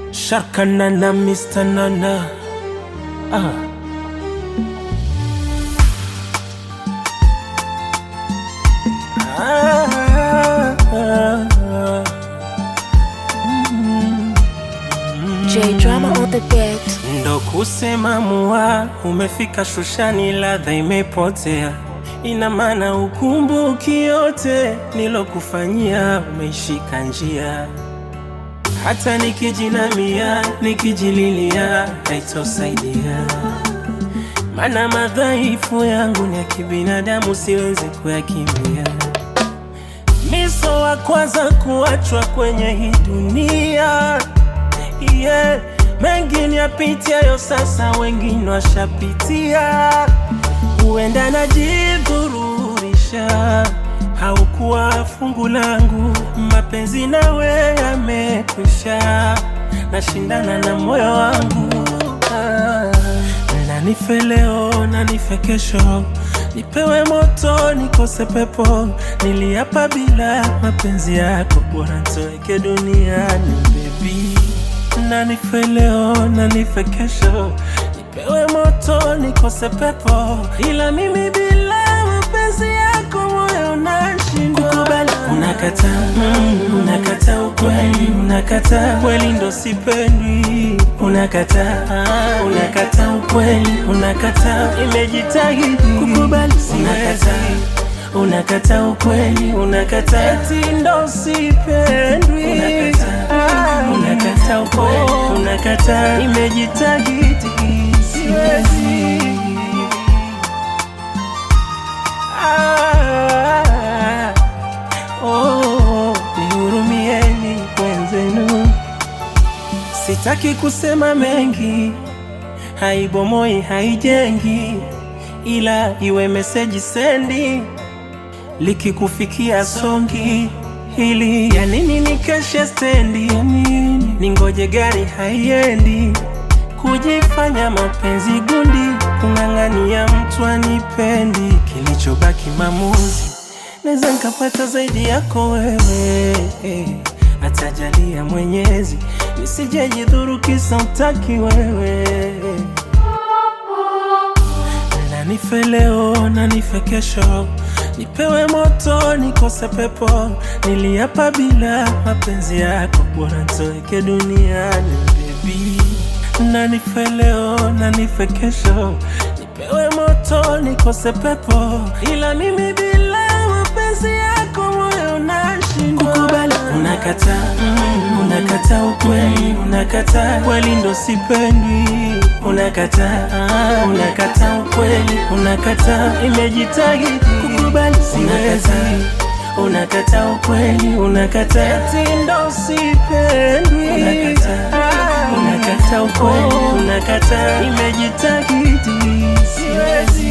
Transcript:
Sharkanana, Mr. Nana. Ah. Ah, ah, ah. J drama on the beat. Ndo kusema mua, umefika shushani, ladha imepotea. Ina maana ukumbuki yote nilokufanyia, umeishika njia. Hata nikijinamia, nikijililia, haitosaidia. Mana madhaifu yangu ni ya kibinadamu, siwezi kuyakimbia. Miso wa kwanza kuachwa kwenye hii dunia yeah. Mengine yapitiayo sasa, wengine washapitia. Huenda najidhururisha, haukuwa fungu langu. Mapenzi nawe yamekwisha, nashindana na moyo wangu ah. Nanife leo, nanife kesho, nipewe moto, nikose pepo. Niliapa bila mapenzi yako, bora nitoweke duniani baby. Nanife leo, nanife kesho, nipewe moto, nikose pepo. Ila mimi bila mapenzi yako, moyo unashindwa kukubali. Unakataa, mm, unakataa ukweli, unakataa kweli, ndo sipendwi. Unakataa, unakataa ukweli, unakataa, imejitahidi kukubali, unakataa unakataa ukweli, unakataa eti ndo sipendwi. Unakataa, unakataa ukweli, unakataa, imejitahidi siwezi. Ah, oh, nihurumieni wenzenu, sitaki kusema mengi, haibomoi haijengi, ila iwe meseji sendi likikufikia songi hili ya nini nikeshe stendi ya nini ningoje gari haiendi kujifanya mapenzi gundi kung'ang'ania mtu anipendi kilichobaki mamuzi naweza nkapata zaidi yako wewe atajalia mwenyezi nisijejidhuru kisa utaki wewe Nanife leo, nanife kesho, nipewe moto, nikose pepo. Niliapa bila mapenzi yako, bora nitoweke duniani baby. Nanife leo, nanife kesho, nipewe moto, nikose pepo. Ila mimi bila mapenzi yako, moyo unashindwa kukubali. Unakataa, mm, unakataa ukweli, unakataa kweli, ndo sipendwi. Unakataa, unakataa ukweli, unakataa, imejitahidi kukubali, siwezi. Unakataa ukweli, unakataa eti ndo sipendwi. Unakataa, unakataa ukweli, unakataa, imejitahidi siwezi.